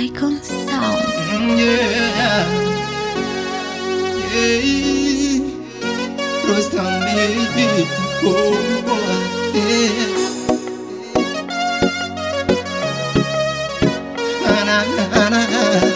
Icon Sound. Yeah. Yeah. Rostam baby. Oh, boy. Yeah. Na, na, na, na.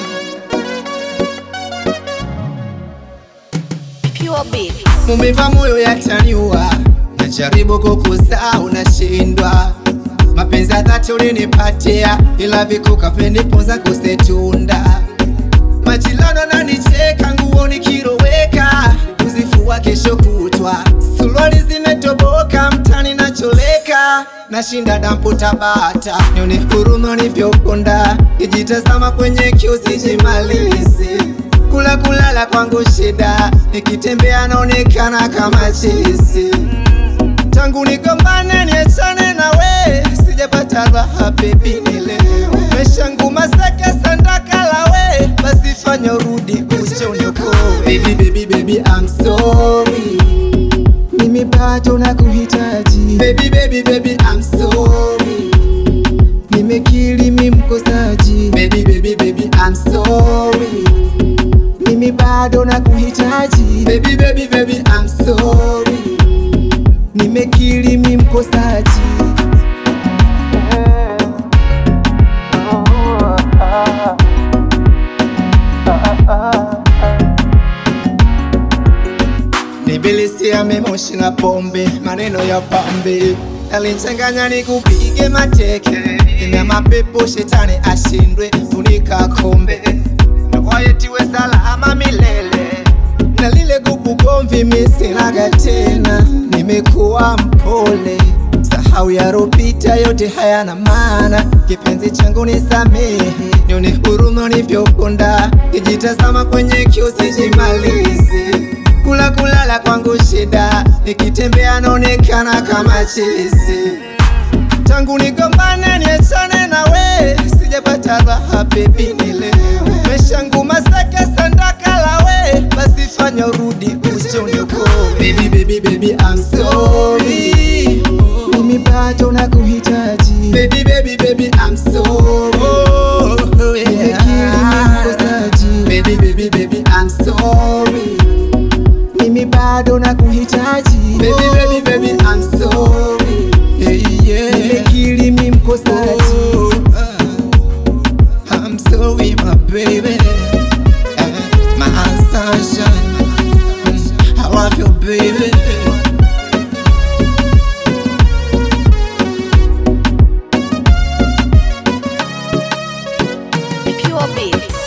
Pure beat. Mumeva moyo yataniwa, najaribu kukusaa unashindwa. Mapenzi ya dhati ulinipatia, ila vikuka veniponza kusetunda. Majilano nanicheka, nguo nikiroweka, kuzifua kesho kutwa. Suruali zimetoboka, mtani nacholeka, nashinda dampu Tabata. Nione huruma nivyokonda, kijitazama kwenye kioo sijimalizi kula kulala kwangu shida, nikitembea naonekana kama chizi. Tangu nigombane niachane na we, sijapata raha baby, nielewe. Maisha ngumu sake sandaka la we, basi fanya urudi uje uniokoe. Baby, baby, baby, I'm sorry, mimi bado nakuhitaji. Baby, baby, baby, I'm sorry, nimekiri mimi mkosaji. Baby, baby, baby, I'm sorry mimi bado nakuhitaji baby baby baby I'm sorry nimekiri mimi mkosaji Nibilisia memoshi na pombe, maneno ya pambe yalinchanganya nikupige mateke, ina mapepo shetani ashindwe, funika kombe wayetiwe salama milele na lile gugu gomvi misinaga tena, nimekuwa mpole, sahau yaropita yote hayana maana, kipenzi changu nisamehe, nione huruma univyokonda, kijitazama kwenye kioo sijimalizi kula kulala kwangu shida, nikitembea naonekana kama chizi tangu nigombane niachane na we, sijapata raha baby, nielewe. Maisha ngumu sake sandaka la we, basi fanya urudi uje uniokoe. Baby, baby, baby, I'm sorry, mimi bado nakuhitaji. Baby, baby, baby, I'm sorry, oh, yeah. Nimekiri mimi mkosaji. Baby, baby, baby, I'm sorry, mimi bado nakuhitaji. Baby, baby, baby, I'm sorry, yeah, yeah. Nimekiri mimi mkosaji. Oh, uh, I'm sorry, my baby, uh, my sunshine. Mm, I love you, baby. Pure beat.